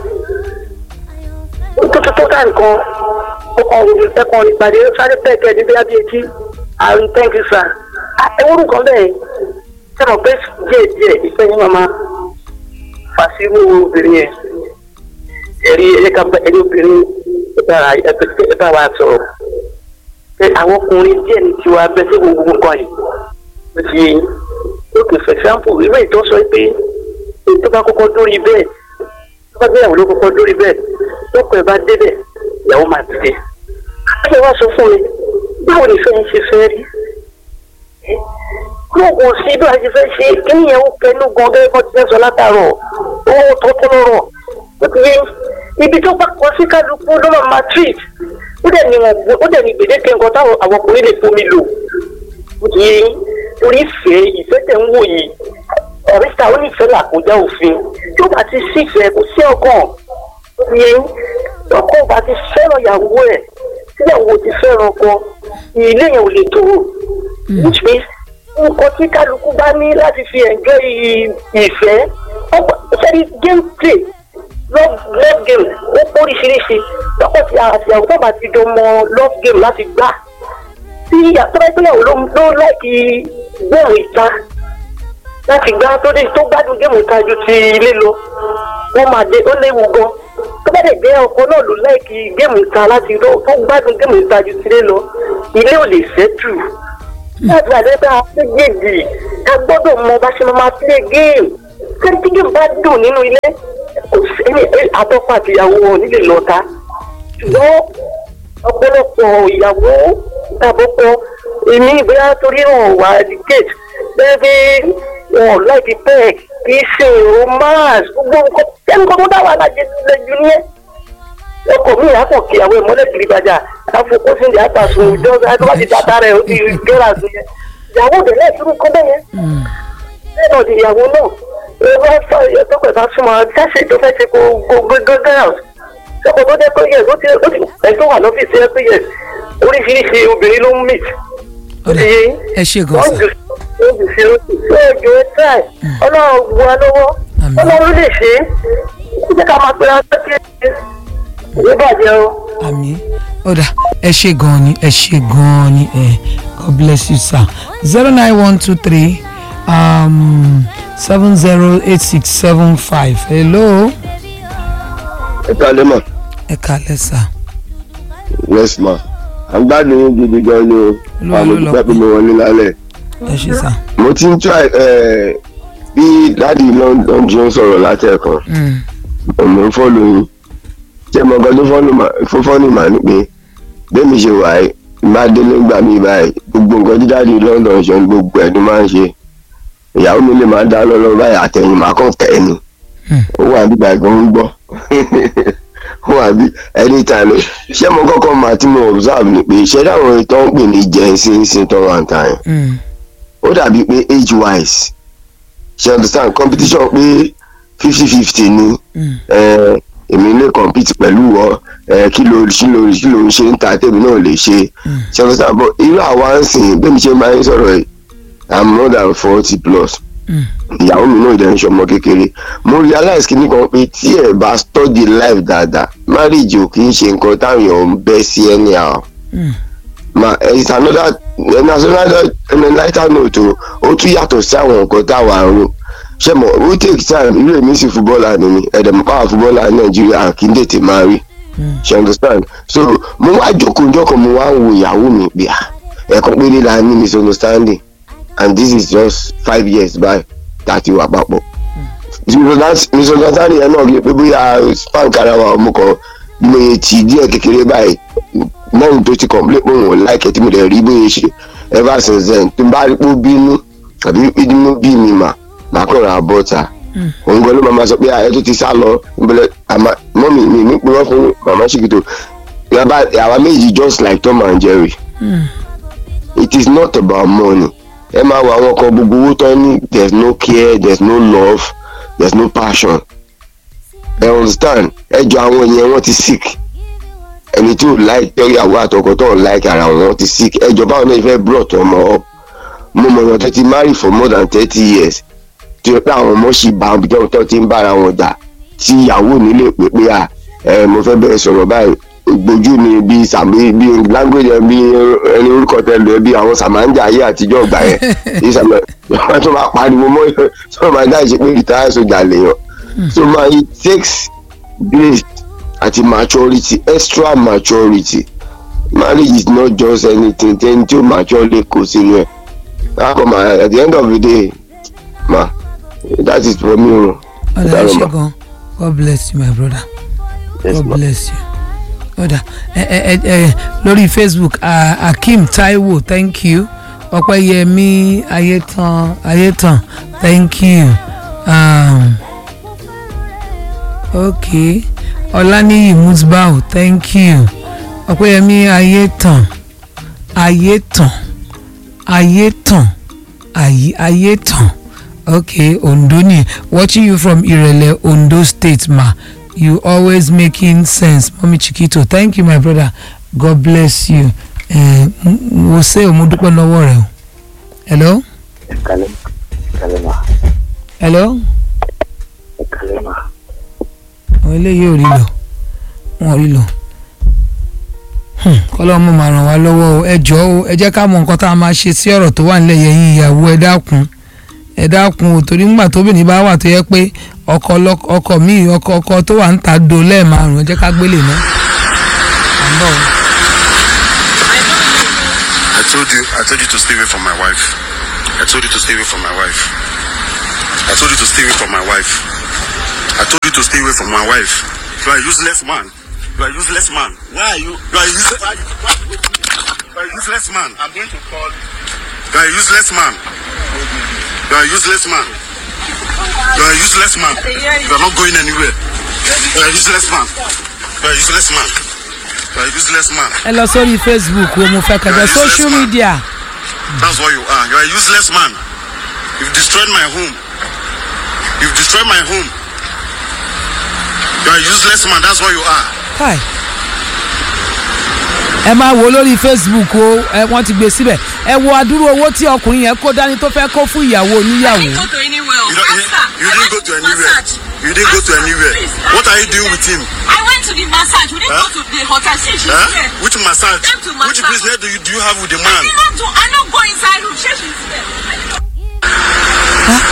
ó tó tó tó dá nǹkan ọkọ ẹkọ ìpàdé ó sáré pẹ́ẹ́kẹ́ ní bí abí etí àrùn thank you sir ẹ wúrú kan bẹ́ẹ̀ ṣe mọ̀ pé díẹ̀ díẹ̀ ìfẹ́ yín máa fàṣírù obìnrin yẹn ẹ̀rí ẹ̀ka ẹ̀rí obìnrin ẹ bá wa sọ̀rọ̀ pé àwọn ọkùnrin díẹ̀ ní tiwa bẹ́ sí gbogbo nǹkan yìí ó ti yé yín lókè for example ìwé ìtọ́ sọ pé èyí tó bá kọ́kọ́ dórí bẹ́ẹ̀ tó bá gbéyàwó ló kọ́kọ́ dórí bẹ́ẹ̀ lọ́kọ̀ ẹ̀ bá débẹ̀ ìyàwó máa dìde. ẹ wá sọ fún mi báwo ni ìfẹ́ yín ṣe fẹ́ rí lóògùn sí bí a ti fẹ́ ṣe kí nìyẹn ó pẹ̀lú gan gẹ́gẹ́ bó ti fẹ́ sọ látàárọ̀ owó tó tó lọ́rọ̀ ó ti yé ibi tó bá kọ sí kálukú ló máa máa treat ó dẹ̀ ní wọn ó dẹ̀ ní gbèdéke nǹkan táwọn àwọn ọkùnrin lè fomi lò ó ti yé orí ìfẹ́ ìfẹ́ tẹ̀ ń wò yìí ọ̀rísà ó nífẹ̀ẹ́ làkójá òfin tí ó bá ti sífẹ̀ẹ́ kò sí ọkàn ó ti yé ọkọ bá ti fẹ́ràn ìyàwó ẹ̀ tíyàwó ti fẹ́ràn ọkọ ilé yẹn ò lè tó which means nǹkan tí kálukú bá ní láti fi ẹ̀jọ́ ìfẹ́ sẹ́ni game play love love game ó póríṣiríṣi lọ́pọ̀ tí àtìyàwó tó bá ti jọ mọ love game láti gbà tí àtọ́rẹ́ ìgbéyàwó ló ló láìkí gbóhùn ìta láti gbá tó dé tó gbádùn géèmù ìta ju ti ilé lọ wọ́n máa dé ó léwu gan tó bá dẹ̀ gbé ọkọ náà ló láìkí géèmù ìta láti tó gbádùn géèmù ìta ju ti ilé lọ ilé ò lè ṣẹ́tù láti àdébẹ́ àpéjèèjì ká gbọ́dọ̀ mọ bá ṣe máa play game kẹ́ni tí game bá dùn nínú ilé kò sí àtọ́kọ àtìyàwó wọn nílé lọ́ta ṣùgbọ́n ọ̀pọ̀lọpọ̀ ìyàwó tàbọ̀kọ èmi ìbúra torí wọn wà educate bẹ́ẹ̀ bí wọn láìpẹ́ pẹ́ kì í ṣe romance gbogbo nǹkan ẹnì kan tó dá wàhálà jẹ lẹ́jú ní ẹ̀ ọkọ̀ mi àpọ̀ kí àwọn ìmọ̀lẹ̀ kiri gbajà àfọkọ́ sí ìdí àpàṣùn ìjọ àti ti tata rẹ̀ ó ti gẹ́rà sí yẹn ìyàwó òde náà tún kọ́ bẹ́yẹn bẹ́ẹ̀ náà di ìyàwó náà ẹ̀rọ ẹ̀fọ́ ìyẹ́tọ́kọ̀ ìbá súnmọ́ káṣí tó fẹ́ ṣe kó gẹ́gẹ́ sọ́kọ̀ tó jẹ́ pé yẹ ó ti ẹ̀ tó wà lọ́fíìsì ẹ̀ pé yẹ oríṣiríṣi obìnrin ló ń mìt ọ̀dà ẹ ṣe gan wọ́n sa jù ó jù sí lóṣù tó ẹjọ́ ẹ táì ọlọ́run bu wa lọ́wọ́ Àmín. ọlọ́run lè ṣe é ó jẹ́ ká máa pera pé kí ẹ bàjẹ́ o. àmì ọ̀dà ẹ ṣe gan ni ẹ ṣe gan ni ẹ god bless you sir zero nine one two three um, seven zero eight six seven five hello ẹ kálẹ́ mà ẹ kàlẹ́ sà yes ma à ń gbádùn yín gidi gan ni o Olúwa àmọ́ ló lọ dúpẹ́ pé mo wọlé lálẹ́ ẹ ṣe sà mo ti ń try ẹ, bí dáàdi london jọ ń sọ̀rọ̀ látẹ̀kan Mm, mo ń fọ́lù yín ṣé mo gbọ́ tó fọ́lù mà fún fọ́lù mà ní pé bẹ́ẹ̀mi ṣe wà yìí má délé gbà mí báyìí gbogbo nǹkan tí dáàdi london ṣe ń gbogbo ẹ̀ ló máa ń ṣe ìyàwó mi lè máa dá lọ́lọ́ báyìí àtẹ̀yìn máa kàn tẹ̀ ẹ́ ni Hmm. ó wà nígbà gan ń gbọ́ ó wà bí anytime ṣé mo kọ́kọ́ máa tí mo observe ni pé ṣé dáwọn ìtọ́ ń pè ní jẹ́nsínsín tó wà ń ta yẹn mm, ó dàbí pé age wise ṣe understand competition pé fifty fifty ni mm, eh, èmi lè compete pẹ̀lú ọ eh, kí ló kí ló kí ló ń ṣe ń ta tèmi náà lè ṣe ṣe understand but irú àwa ń sìn bẹ́ẹ̀ mi ṣe máa ń sọ̀rọ̀ yìí i'm more than forty plus mm, ìyàwó mi náà ìdẹ́nu ṣọmọ kékeré mo realize kí nìkan pé tí ẹ bá study life dáadáa marriage ò kì í ṣe nǹkan táwọn èèyàn ń bẹ́ sí anyhow mm, ma it's another another lighter note o ó tún yàtọ̀ sí àwọn nǹkan táwa ń rò ṣé mo ó take time irú èmi sì fúbọ́ọ̀lù ni mi ẹ̀dẹ̀mọ̀ káwá fúbọ́ọ̀lù nàìjíríà kì í tètè máa rí ṣe understand so mo wá jókòó jọkọ̀ mo wá ń wo ìyàwó mi pé ah ẹ̀kan péré la ní misunderstanding and this is just five years by tàti wà papọ̀ misunderstanding yẹn náà kì í pé bóyá spank ara wa ọmọ kan mo yẹ tì díẹ̀ kékeré báyìí lẹ́yìn tó ti complain pé òun ò láìkẹ́ tí mo dẹ̀ rí bóyá ṣe ever since then tó bá rí pé ó bínú àbí inú bí mi mà máa kọ̀ ra bọ́ta òun gan ló máa ma sọ pé ààyè tó ti sá lọ ìbẹ̀lẹ̀ àmà mọ́mì mi ní pé wọ́n fún màmá ṣìkìtò yàrá àwa méjì just like Tom and Jerry mm. it is not about money ẹ máa wo àwọn kan gbogbo owó tán ní there is no care there is no love there is no passion ẹ understand ẹ jọ àwọn yẹn wọ́n ti sick ẹni tí ò like tẹ́yàwó àtọkọ tó ò like ara wọn ti sick ẹ jọ báwọn náà fẹ́ brought ọmọ up mo mọ̀ wọn tó ti marry for more than thirty years tí o pé àwọn ọmọ ṣì bá ibi tó ti ń bára wọn jà tí ìyàwó nílé pé pé à ẹ mo fẹ́ bẹ̀rẹ̀ sọ̀rọ̀ báyìí gbójú ni bí sàmì bí language ẹ bí ẹni orúkọ tẹ lọ bí àwọn sàmáńjà ayé àtijọ́ ọgbà yẹn bí sàmì wọn tó máa pariwo mọ́ tó máa dá ìṣe pé rìtáyà sójà lèèyàn so ma it takes grace àti maturity extra maturity marriage is not just anything ten tí ó mature lè kó sínú ẹ̀ láàpọ̀ ma at the end of the day ma that is for me o. ọ̀dà ẹ ṣe gan god bless you my brother Yes, god ma. bless you ọ̀dà ẹ ẹ ẹ ẹ lórí facebook ah, akeem taiwo thank you ọpẹ́yẹmí ayétan ayétan thank you um, okay ọláníyì musbau thank you ọpẹ́yẹmí ayétan ayétan ayétan ayé ayétan okay ondo ni watching you from irele ondo state ma you always making sense mami chiquito thank you my brother god bless you eh, m- mo ṣe o mo dúpẹ́ lọ́wọ́ rẹ o hello Kalema. Kalema. hello Kalema. àwọn eléyìí ò rí lọ wọn ò rí lọ Hmm, kọ́lọ́ mo máa ràn wá lọ́wọ́ o ẹ jọ̀ọ́ o ẹ jẹ́ ká mọ nǹkan tá a máa ṣe sí ọ̀rọ̀ tó wà nílẹ̀ yẹn yín ìyàwó ẹ dákun ẹ dákun o torí ńgbà tóbìnrin bá wà tó yẹ pé ọkọ ọlọ́kọ- ọkọ míì ọkọ ọkọ tó wà ń ta do lẹ́ẹ̀márùn ẹ jẹ́ ká gbélé náà. à ń bọ̀ o. I told you, I told you to stay away from my wife. I told you to stay away from my wife. I told you to stay away from my wife. I told you to stay away from my wife. You are a useless man. You are a useless man. Why are you? You are a useless. Why, why, you are a useless man. I'm going to call You are a useless man. You are a useless man. You are a useless man. You are not going anywhere. You are a useless man. You are a useless man. You are a useless man. ẹ lọ sórí facebook o mo fẹ́ kẹjọ social media That's what you are. You are a useless man. You've destroyed my home. You've destroyed my home. You are a useless man. That's what you are. kai ẹ máa wo lórí facebook o ẹ wọ́n ti gbé síbẹ̀ ẹ wo adúrú owó tí ọkùnrin yẹn kó dání tó fẹ́ kó fún ìyàwó oníyàwó. go to anywhere. You, don't, you, you didn't go to anywhere. You didn't go to anywhere. What are you doing with him? I went to the massage. We didn't Huh? go to the hotel. See, she's Huh? here. Which massage? Came to Which massage. business do you, do you have with the I man? did not do. I not go inside room. She, she's here.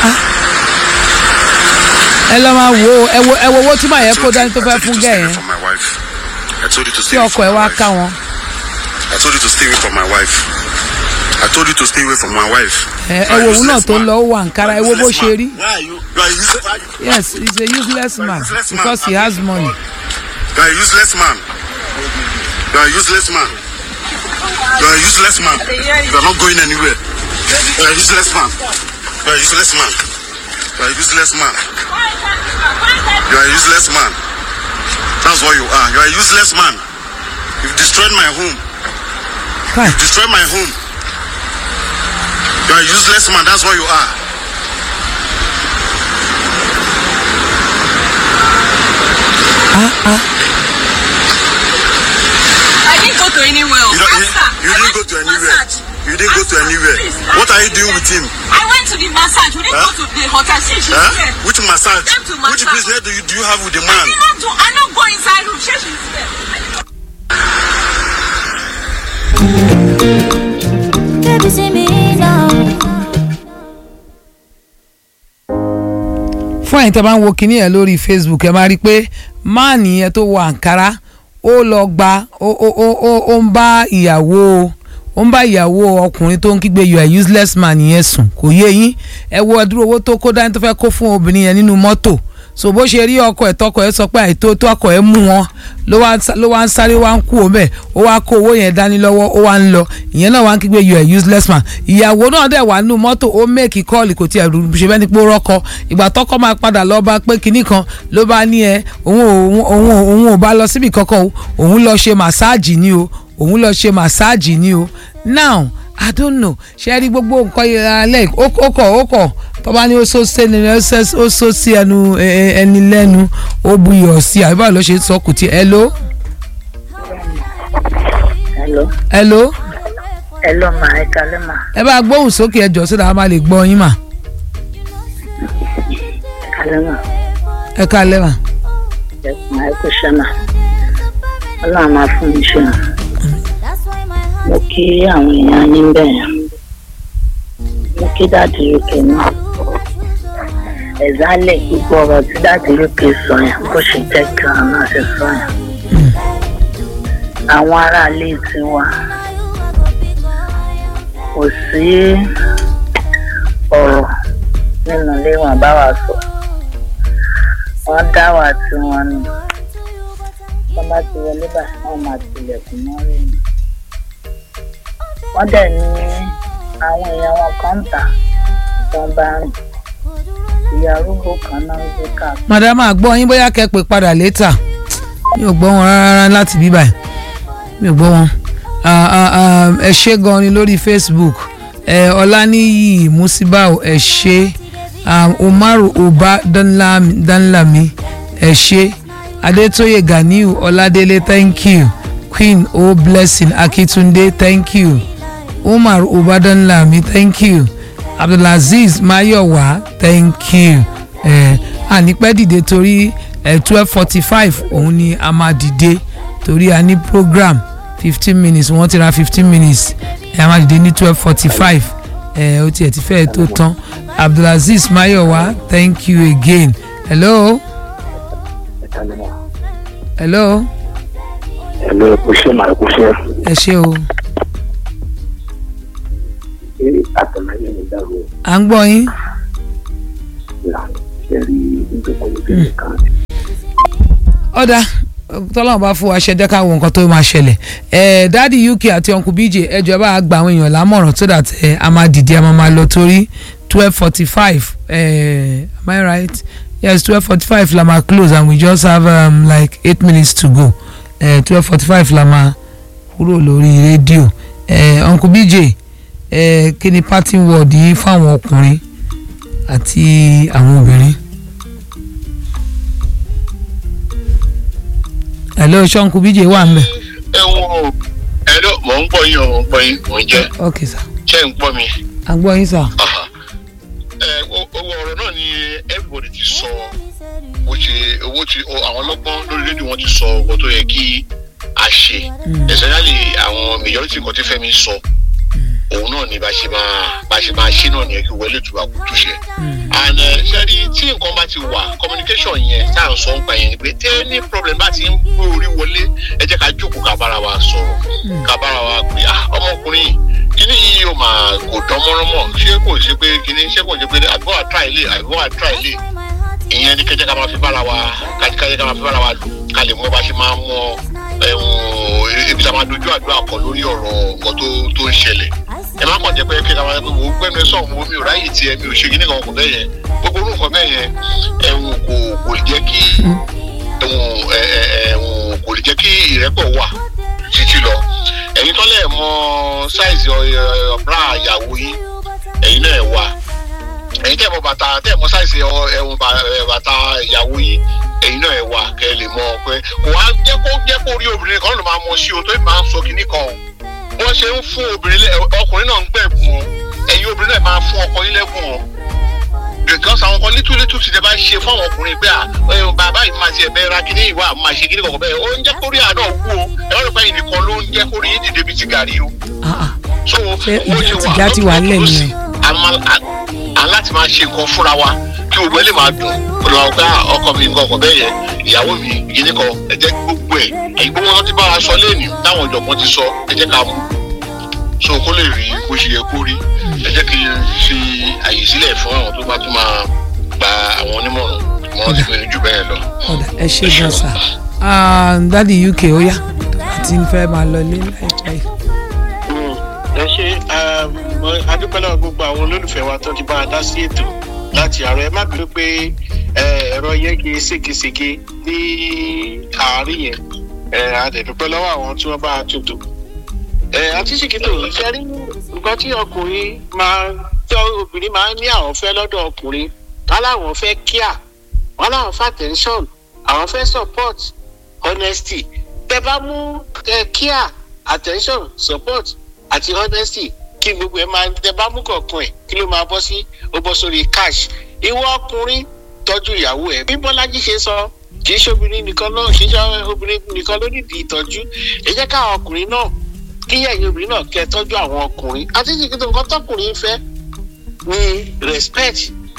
ẹ lọ máa wo ẹ wo ẹ wo owó tí màá yẹ kó dání tó fẹ́ fún gẹ̀ yẹn For my wife. I told you to tí stay away ọkọ from ẹ my wá wife. ká wọn. I told you to stay away from my wife. I told you to stay away from my wife. ẹ You ẹ are wo òun náà useless tó ń man. lọ ó wà nkárá ẹ wo bó ṣe rí. Why are you? You are useless. why you- yes he is a useless man because he has money. You are a useless man. You are a useless man. You are a useless man. You are not going anywhere. You are a useless man. You are a useless man. You are a useless man. You are a useless man. That's what you are. You are a useless man. You've destroyed my home. kai You've destroyed my home. You are a useless man. That's what you are. I didn't go to anywhere. You, don't, you, Master, you I didn't went go to the anywhere. massage. You didn't go to Master, anywhere. please, What I are you went doing to with him? I went to the massage. We didn't Huh? go to the hotel. She, she's Huh? there. Which massage? Came to Which massage. business do you, do you have with the I man? did not do. I not go inside room. She, she's there. I did not Baby, see me now. fún ẹ̀yin tẹ́ bá ń wo kinní ẹ̀ lórí facebook ẹ máa rí i pé máàní yẹn tó wọ àǹkárá ó lọ gba ó ó ó ó ó ń bá ìyàwó ó ń bá ìyàwó ọkùnrin tó ń kígbe you are useless man yẹn sùn kò yé yín ẹ wo ẹdúró owó tó kó dání tó fẹ́ kó fún obìnrin yẹn nínú mọ́tò so bó ṣe rí ọkọ ẹ̀ tọkọ ẹ̀ sọ pé àìtó tó ọkọ ẹ̀ mú wọn ló wá ń sá- ló wá ń sáré wá ń kú òun ó wá kó owó yẹn dání lọ́wọ́ ó wá ń lọ ìyẹn náà wá ń kígbe you are useless man ìyàwó náà dẹ̀ wà nínú mọ́tò ó mẹ́ẹ̀kì kọ́ọ̀lì kò tiẹ̀ rú- ṣe bẹ́ẹ̀ ni pé ó rọ́kọ ìgbà tọkọ máa padà lọ bá pé kinní kan ló bá ní ẹ òun ò òun ò òun ò bá lọ síbi kankan o òun lọ ṣe màsáàjì ni o òun lọ ṣe màsáàjì ni o now i don't know ṣe rí gbogbo nǹkan yẹn alẹ́ ó ó kọ̀ ó kọ̀ tọ́ba ní ó sọ sí ẹni ó sẹ́- ó sọ sí ẹnu ẹ- ẹ- ẹni lẹ́nu ó bu iyọ̀ sí àbí báwo ló ṣe sọ kùtì hello Hello. hello Hello, ma. Ẹ kalẹ́ ma. ẹ bá gbóhùn sókè ẹjọ́ sódà a máa lè gbọ́ yín mà Ẹ kalẹ́ ma. ẹ ká lẹ́wà Ẹ kùn ẹ kú iṣẹ́ ma. Ọlọ́run máa fún mi ṣe ma. Mo kí àwọn èèyàn yín bẹ́ẹ̀. Mo kí dáàdì Rúkè náà. Ẹ̀zálẹ̀ gbogbo ọ̀rọ̀ tí dáàdì Rúkè sọ yẹn bó ṣe jẹ́ kí àwọn náà ṣe sọ yẹn. Àwọn aráalé tiwa kò sí ọ̀rọ̀ nínú ilé wọn bá wa sọ. wọ́n dá wà tí wọ́n ní wọ́n bá ti wọlé báyìí wọ́n máa tilẹ̀kùn mọ́rí ni. wọ́n dẹ̀ ní àwọn èèyàn wọn kan ń tà wọ́n bá rìn ìyá arúgbó kan náà ń gbé káàkiri. madam àgbọ̀ yín bóyá kẹ́ pè padà létà mi ò gbọ́ wọn rárá láti bí báyìí mi ò gbọ́ wọn Ah, ah, ah, ẹ ṣé gan ni lórí facebook ẹ ọláníyì musibau ẹ ṣé um, umaru uba danlami danlami ẹ ṣé adétóyè ganiu ọládélé thank you queen o blessing akitunde thank you umar uba danlami thank you abdulaziz mayowa thank you ẹ ànípẹ́ dìde torí twelve forty five òun ni a máa dìde torí a ní program fifteen minutes wọ́n ti ra fifteen minutes ẹ a máa dìde ní twelve forty five ẹ ó tiẹ̀ ti fẹ́ẹ̀ tó tán abdulaziz mayowa thank you again hello Ẹ kalẹ́ ma. hello Hello, ẹ kú iṣẹ́ ma, ẹ kú iṣẹ́. ẹ ṣé o Ṣé àtọ̀láyé mi dàrú o? à ń gbọ́ yín Là ṣe rí ìjọba ìbéèrè kan. ọ̀dà tọ́lọ́mù bá fún wa ṣe jẹ́ ká wo nǹkan tó máa ṣẹlẹ̀ ẹ̀ dáàdi uk àti uncle bj ẹjọ́ bá gba àwọn èèyàn lámọ̀ràn so that ẹ̀ a máa dìde a máa máa lọ torí twelve forty five am I right yes twelve forty five la máa close and we just have um, like eight minutes to go twelve forty five la máa kúrò lórí rédíò ẹ̀ uncle bj ẹ̀ kí ni parting word yín fáwọn ọkùnrin àti àwọn obìnrin. hello ṣọ́nkú bíjè wà ń bẹ̀. ẹ wo ẹ ló mò ń gbọ́ yín o mò ń gbọ́ yín mò ń jẹ́ ok sir ṣé ń gbọ́ mi. à ń gbọ́ yín sir. Aha. ẹ o- owó ọ̀rọ̀ náà ni everybody ti sọ bó ṣe owó ti o- àwọn ọlọ́gbọ́n lórí rédíò wọn ti sọ owó tó yẹ kí a ṣe especially àwọn majority kan tí Fẹ́mi sọ òun náà ni bá ṣe máa bá ṣe máa ṣe náà ni kí wọlé tuba kò túṣe and ṣẹ́rí tí nǹkan bá ti wà communication yẹn tá à ń sọ nípa yẹn ni pé tí any problem bá ti ń gbé orí wọlé ẹ jẹ́ ká jókòó ká bára wa sọ̀rọ̀ ká bára wa pé ah ọmọkùnrin yìí kíní yìí yóò máa kò dán mọ́rán mọ́ ṣé kò ṣe pé kíní ṣé kò ṣe pé àgbọ̀ àtúrà ilé àgbọ̀ àtúrà ilé ìyẹn ni kẹjẹ ká máa fi bára wa kájíkájẹ ká máa fi bára wa lò ká lè mọ bá ṣe máa mọ ẹ̀wọ̀n ibi tá a máa dojú àdúrà kọ lórí ọ̀rọ̀ nǹkan tó tó ń ṣẹlẹ̀ ẹ má kàn jẹ́ pé kí ẹ ká máa pé wò ó gbẹ́nu ẹ sọ̀rọ̀ wo mi ò ráyè tiẹ̀ mi ò ṣe kíní kan kò bẹ́ẹ̀ yẹn gbogbo orú nǹkan bẹ́ẹ̀ yẹn ẹ̀wọ̀n kò kò lè jẹ́ kí ẹ̀wọ̀n ẹ̀wọ̀n kò lè jẹ́ kí ìrẹ́pọ̀ wà títí lọ ẹ̀yin tọ́lẹ̀ mọ sáìsì ọ̀bra àyàwó yín ẹ̀yin náà wà ẹ̀yin tẹ́ mọ bàtà tẹ́ mọ sáìsì ẹ̀wọ̀n bàtà ìyàwó yín ẹ̀yin náà ẹ̀ wà kẹ́ ẹ lè mọ pé kò wá jẹ́ kó jẹ́ kó rí obìnrin kan ló máa mọ sí o tó máa ń sọ kinní kan o wọ́n ṣe ń fún obìnrin ọkùnrin náà ń gbẹ̀bùn o ẹ̀yin obìnrin náà máa fún ọkọ yín lẹ́bùn o because àwọn kan little little ti dẹ bá ṣe fún àwọn ọkùnrin pé à bàbá yìí máa ti ẹ̀bẹ̀ ra kíní ìwà máa ṣe kíní kọ̀ọ̀kan bẹ́ẹ̀ ó ń jẹ́ kórí àná wú o ẹ̀rọ ìpá yìí nìkan ló ń jẹ́ kórí yìí dìde bíi ti gàrí o. so ó ṣe wà ìjà ti wà lẹ́nu rẹ̀. aláti máa ṣe nǹkan fúnra wa kí gbogbo ẹ lè máa dùn olùwà ọgá ọkọ mi nǹkan ọkọ bẹ́ẹ̀ yẹn ìyàwó mi kíní kan ẹ jẹ́ gbogbo ẹ̀ ẹ̀yìn gbogbo wọn ti bá wa sọ lẹ́nu táwọn ìjọ̀gbọ́n ti sọ ẹ jẹ́ ká mú so kó lè rí bó ṣe yẹ kó rí ẹ jẹ́ kí n fi àyè sílẹ̀ fún àwọn tó bá tún máa gba àwọn onímọ̀ràn wọn ti fi jù bẹ́ẹ̀ lọ. ẹ ṣe gan sa dádì uk ó yá àti ń fẹ́ máa lọ lé láìpẹ́ yìí. ẹ ṣe adúpẹ́lẹ́ gbogbo àwọn olólùfẹ́ wa tó ti bá a dá sí ètò láti àárọ̀ ẹ má bínú pé ẹ̀rọ yẹn kì í ségesège ní àárín yẹn adẹ̀dúpẹ́ lọ́wọ́ àwọn tí wọ́n bá a tuntun àti ṣìkìtò ṣe rí nǹkan tí ọkùnrin máa tí obìnrin máa ń ní àwọn fẹ́ lọ́dọ̀ ọkùnrin wọn láwọn fẹ́ kíà wọn láwọn fẹ́ attention àwọn fẹ́ support honesty tẹ bá mú kíà attention support àti honesty kí gbogbo ẹ máa tẹ bá mú kọ̀ọ̀kan ẹ̀ kí ló máa bọ́ sí ó bọ́ sórí cash ìwọ ọkùnrin tọ́jú ìyàwó ẹ̀ bí bọ́lájí ṣe sọ kì í ṣe obìnrin nìkan náà kì í ṣe obìnrin nìkan ló nídìí ìtọ́jú ẹ jẹ́ káwọn ọkùnrin náà kí ẹ̀yin obìnrin náà kẹ́ ẹ tọ́jú àwọn ọkùnrin àti ìṣèkìtò nǹkan tọkùnrin fẹ́ ní respect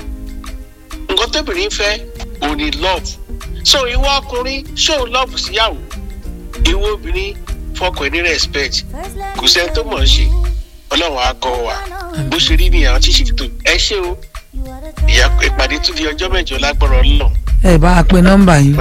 nǹkan tóbìnrin fẹ́ ò ní love so ìwọ ọkùnrin show love síyàwó ìwọ obìnrin fọkàn ní respect kò sẹ́ni tó mọ̀ ọ́ ṣe ọlọ́run á kọ́ wa bó ṣe rí nìyàwó tí ìṣèkìtò ẹ ṣé o ìyá ìpàdé tún di ọjọ́ mẹ́jọ lágbára ọlọ́run. ẹ bá a pe nọ́mbà yìí.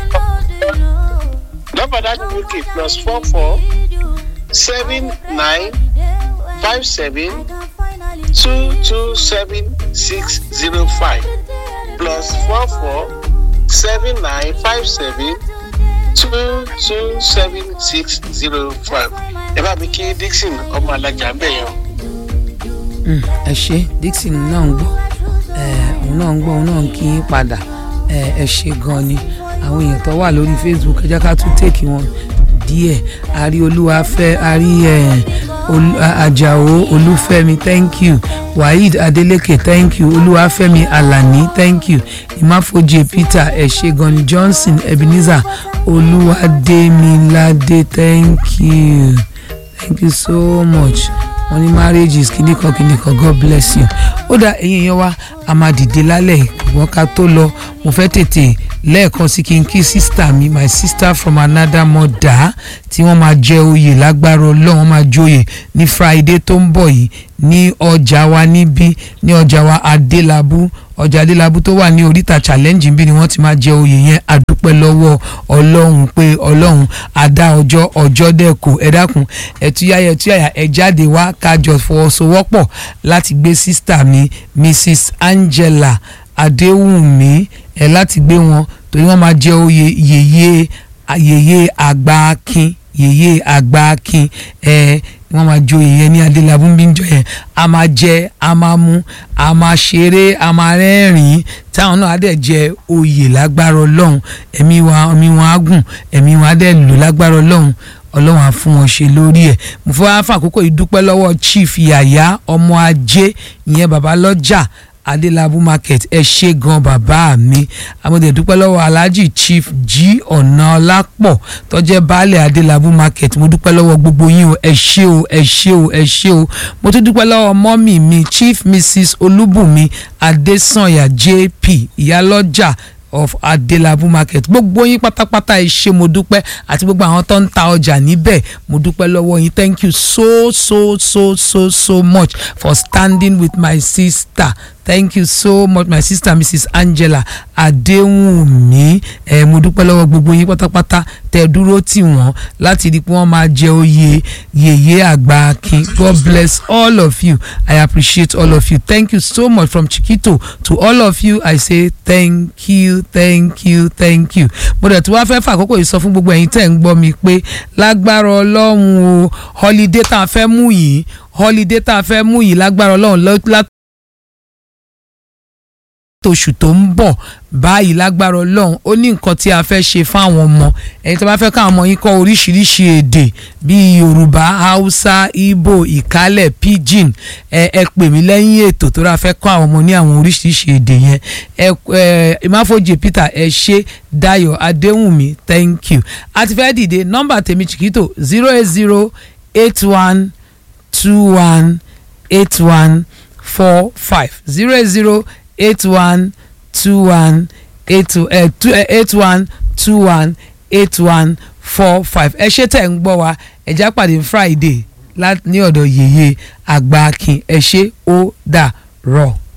nọ́mbà dájú wíkì plus four four seven nine five seven two two seven six zero five plus four four seven nine five seven two two seven six zero five ẹ bá mi kí dixon ọmọ alájà ń bẹ̀ yẹn. ẹ ṣe dixon náà ń gbọ́ òun náà ń gbọ́ òun náà ń kí yín padà ẹ ṣe gan ni àwọn èèyàn tó wà lórí facebook ẹ jẹ́ ká tún tèkì wọn díẹ̀ àrí olúwafẹ́ àrí àjàó olúfẹ́mi thank you waheed adeleke thank you olúwafẹ́mi alani thank you ìmáfojì peter ẹ̀ṣẹ̀gànni johnson ebenezer olúwadémiládé thank you thank you so much wọ́n ní marriages kìnnìkan kìnnìkan god bless you ó dá ẹ̀yin èèyàn wa a máa dìde lálẹ́ ìwọ́n ká tó lọ mo fẹ́ tètè lẹ́ẹ̀kan sí kí n kí sísítà mi my sister from another mother tí wọ́n máa jẹ oyè lágbára ọlọ́run wọ́n máa joyè ní friday tó ń bọ̀ yìí ní ọjà wa níbí ní ọjà wa adélábù ọjà adélábù tó wà ní oríta challenge bí ni wọ́n ti máa jẹ oyè yẹn àdúpẹ́ lọ́wọ́ ọlọ́run pé ọlọ́run àdá ọjọ́ ọjọ́ dẹ́kun ẹ dákun ẹ̀túyàyà ẹ̀túyàyà ẹ̀ jáde wá kájọ fọwọ́sowọ́pọ̀ láti gbé sísítà mi mrs angela adéwùnmí ẹ láti gbé wọn torí wọn máa jẹ oyè yèyé yèyé àgbà akin yèyé àgbà akin ẹ wọn máa joyè yẹn ní adélábù ń bí ń jọ yẹn a máa jẹ a máa mú a máa ṣeré a máa rẹ́rìn-ín táwọn náà á dẹ̀ jẹ oyè lágbára ọlọ́run ẹ̀mí wa ẹ̀mí wọn á gùn ẹ̀mí wọn á dẹ̀ lò lágbára ọlọ́run ọlọ́run á fún wọn ṣe lórí ẹ̀ mo fẹ́ wá fún àkókò ìdúpẹ́ lọ́wọ́ chief yàyà ọmọ ajé ìyẹn bàbá lọ́jà adélábù market ẹ ṣe gan bàbá mi àmọ́dé dúpẹ́ lọ́wọ́ alhaji chief g ọ̀nàọlápọ̀ tó jẹ́ baálẹ̀ adélábù market mo dúpẹ́ lọ́wọ́ gbogbo yín o ẹ ṣé o ẹ ṣé o ẹ ṣé o mo tún dúpẹ́ lọ́wọ́ mọ́mì mi chief mrs olúbùnmi adésànyà jp ìyálọ́jà of adelabu market gbogbo yín pátápátá ẹ ṣé mo dúpẹ́ àti gbogbo àwọn tó ń ta ọjà níbẹ̀ mo dúpẹ́ lọ́wọ́ yín thank you so so so so so much for standing with my sister thank you so much my sister mrs angela adéwùnmí ẹ mo dúpẹ́ lọ́wọ́ gbogbo yín pátápátá tẹ dúró tì wọ́n láti rí i pé wọ́n máa jẹ oyè yèyé àgbà akin god bless all of you i appreciate all of you thank you so much from chiquito to all of you i say thank you thank you thank you mo dẹ̀ tí wàá fẹ́ fàkókò yìí sọ fún gbogbo ẹ̀yin tẹ̀ ń gbọ́ mi pé lágbára ọlọ́run o holiday tá a fẹ́ mú yìí holiday tá a fẹ́ mú yìí lágbára ọlọ́run lọ́- tóṣù tó ń bọ̀ báyìí lágbára ọlọ́run ó ní nǹkan tí a fẹ́ ṣe fáwọn ọmọ ẹ̀yin tó bá fẹ́ káwọn ọmọ yín kọ́ oríṣiríṣi èdè bíi yorùbá haúsá ìgbò ìkálẹ̀ pidgin ẹ ẹ pè mí lẹ́yìn ètò tó rà fẹ́ kọ́ àwọn ọmọ ní àwọn oríṣiríṣi èdè yẹn ẹ ẹ ìmáfojì peter ẹ ṣe dayo adéhùnmí thank you a ti fẹ́ dìde nọ́mbà tèmi chiquito zero eight zero eight one two one eight one four five zero eight zero eight one two one eight two eh, two eh, eight one two one eight one four five ẹ ṣé tẹ̀ ń gbọ́ wa ẹ já pàdé friday lá- ní ọ̀dọ̀ yèyé àgbà akin ẹ ṣé ó dà rọ̀.